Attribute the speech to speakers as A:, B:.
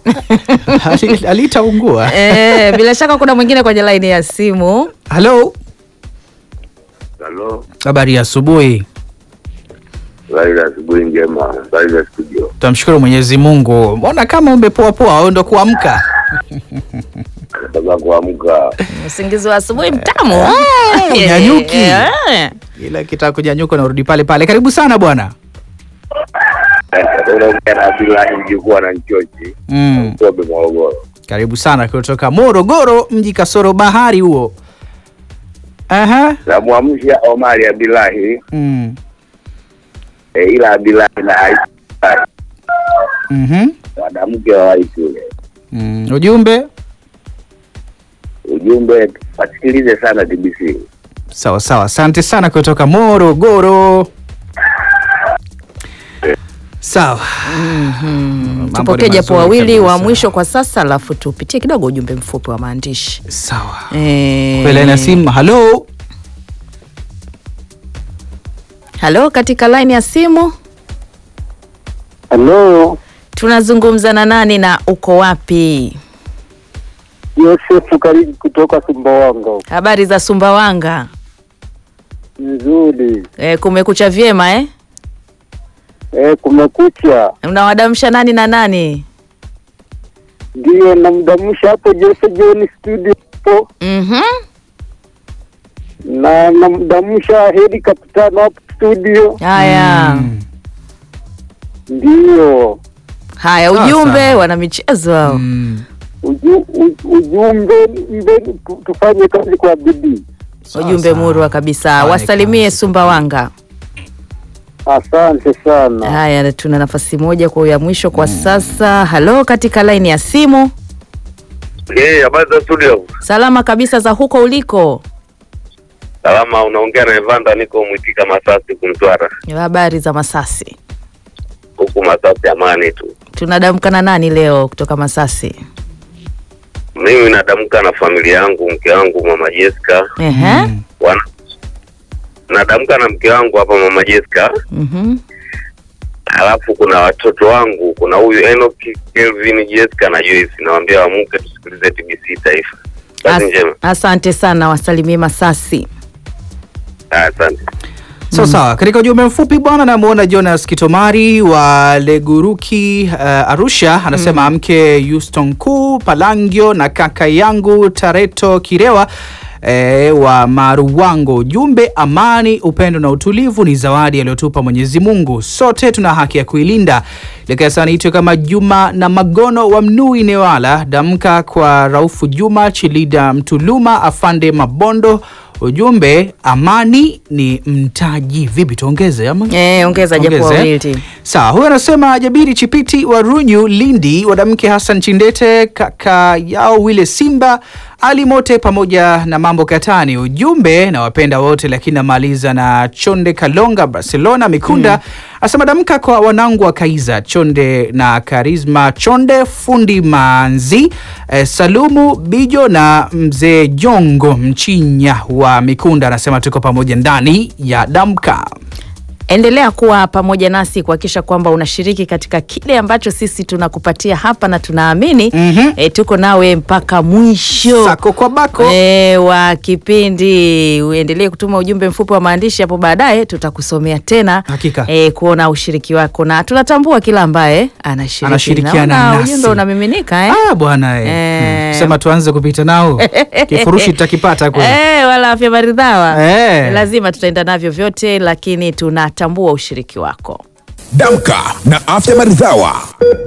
A: Ali- alitaungua.
B: Eh, bila shaka kuna mwingine kwenye laini ya simu.
A: Halo,
C: Halo,
A: habari ya asubuhi.
C: habari za asubuhi njema, habari za studio.
A: Tamshukuru Mwenyezi Mungu. Mbona kama umepoa poa, wewe ndo kuamka?
C: Nataka kuamka.
B: Usingizi wa asubuhi mtamu.
A: unyanyuki.
B: Eh.
A: Ila kitaka kunyanyuka na urudi pale pale. Karibu sana bwana.
C: Unaongea na Abdullahi mjukuu na Nchochi
A: Mm.
C: Mtobe, Morogoro.
A: Karibu sana kutoka Morogoro, mji kasoro bahari huo. Aha.
C: Namwamsha Omari Abdullahi
A: Mm.
C: e, ila Abdullahi na Aisha
A: Mhm.
C: mwanamke wa Waisule.
A: Mm. Ujumbe
C: Ujumbe wasikilize sana TBC.
A: sawa sawa, asante sana kutoka Morogoro. Sawa. Mambo
B: Tupokee
A: ni
B: japo
A: mazuri
B: wawili wa
A: kabisa.
B: mwisho kwa sasa, alafu tupitie kidogo ujumbe mfupi wa maandishi.
A: Sawa.
B: Eh.
A: Kwa laini ya simu, halo.
B: Halo, katika laini ya simu
D: Halo,
B: tunazungumza na nani na uko wapi?
D: Yosefu Karibu kutoka Sumbawanga.
B: Habari za Sumbawanga?
D: Nzuri.
B: E, kumekucha vyema eh?
D: E, kumekucha.
B: Unawadamsha nani na nani?
D: Ndiyo namdamsha hapo Jose John studio hapo
B: Mhm.
D: na namdamsha Hedi Kapitano hapo studio.
B: Haya.
A: Mm.
D: Ndiyo
B: Haya,
A: Sawa,
B: ujumbe
A: sawa.
B: wana michezo hao.
A: Mm.
D: uju, u, ujumbe mbe tu- tufanye kazi kwa bidii.
A: Sawa,
B: Ujumbe
A: sawa.
B: murwa kabisa.
A: Fanye
B: Wasalimie
A: kazi.
B: Sumbawanga.
D: Asante sana.
B: Haya, tuna nafasi moja kwa ya mwisho kwa sasa. Halo, katika laini ya simu.
C: Eh, habari za studio.
B: Salama kabisa za huko uliko.
C: Salama, unaongea na Evanda, niko Mwitika Masasi kumtwara.
B: Habari za Masasi.
C: Huku Masasi amani tu.
B: Tunadamka na nani leo kutoka Masasi?
C: Mimi nadamka na familia yangu, mke wangu mama Jessica.
B: Ehe.
A: Mm.
C: Wana nadamka na mke wangu hapa mama Jessica.
B: Mhm.
C: Halafu kuna watoto wangu, kuna huyu Enoch, Kelvin, Jessica na Joyce. Nawaambia wamuke tusikilize TBC Taifa. Kazi
B: As-
C: njema.
B: Asante sana, wasalimie Masasi.
C: Ah, Asante.
A: Sawa sawa. Katika ujumbe mfupi bwana, namuona Jonas Kitomari wa Leguruki uh, Arusha anasema mke Houston Kuu Palangio na kaka yangu Tareto Kirewa E, wa Maruwango. Ujumbe, amani, upendo na utulivu ni zawadi aliyotupa Mwenyezi Mungu, sote tuna haki ya kuilinda. Lekasaniitwe kama Juma na Magono wa Mnui Newala, damka kwa Raufu Juma Chilida Mtuluma Afande Mabondo Ujumbe, amani ni mtaji. Vipi, tuongeze ama?
B: Eh, ongeza japo
A: Tuongeze, eh?
B: wawili.
A: Sawa, huyo anasema Jabiri Chipiti wa Runyu Lindi, wadamke Hassan Chindete, kaka yao Wile Simba, Ali Mote pamoja na mambo katani. Ujumbe, na wapenda wote, lakini namaliza na Chonde Kalonga Barcelona Mikunda asema damka kwa wanangu wa Kaiza Chonde na Karisma Chonde, fundi Manzi, eh, Salumu Bijo na mzee Jongo Mchinya wa Mikunda, anasema tuko pamoja ndani ya damka.
B: Endelea kuwa pamoja nasi kuhakikisha kwamba unashiriki katika kile ambacho sisi tunakupatia hapa na tunaamini
A: Mhm.
B: eh, tuko nawe mpaka mwisho
A: Sako kwa bako.
B: E, wa kipindi uendelee kutuma ujumbe mfupi wa maandishi hapo baadaye tutakusomea tena
A: Hakika.
B: e, kuona ushiriki wako na tunatambua kila ambaye anashiriki
A: Anashirikiana
B: Naona
A: nasi.
B: ujumbe unamiminika eh?
A: Ah, bwana eh.
B: Eh.
A: Hmm. Sema tuanze kupita nao kifurushi tutakipata kule.
B: Eh, wala afya maridhawa
A: Eh.
B: lazima tutaenda navyo vyote lakini tunatambua ushiriki wako
E: Damka na afya maridhawa.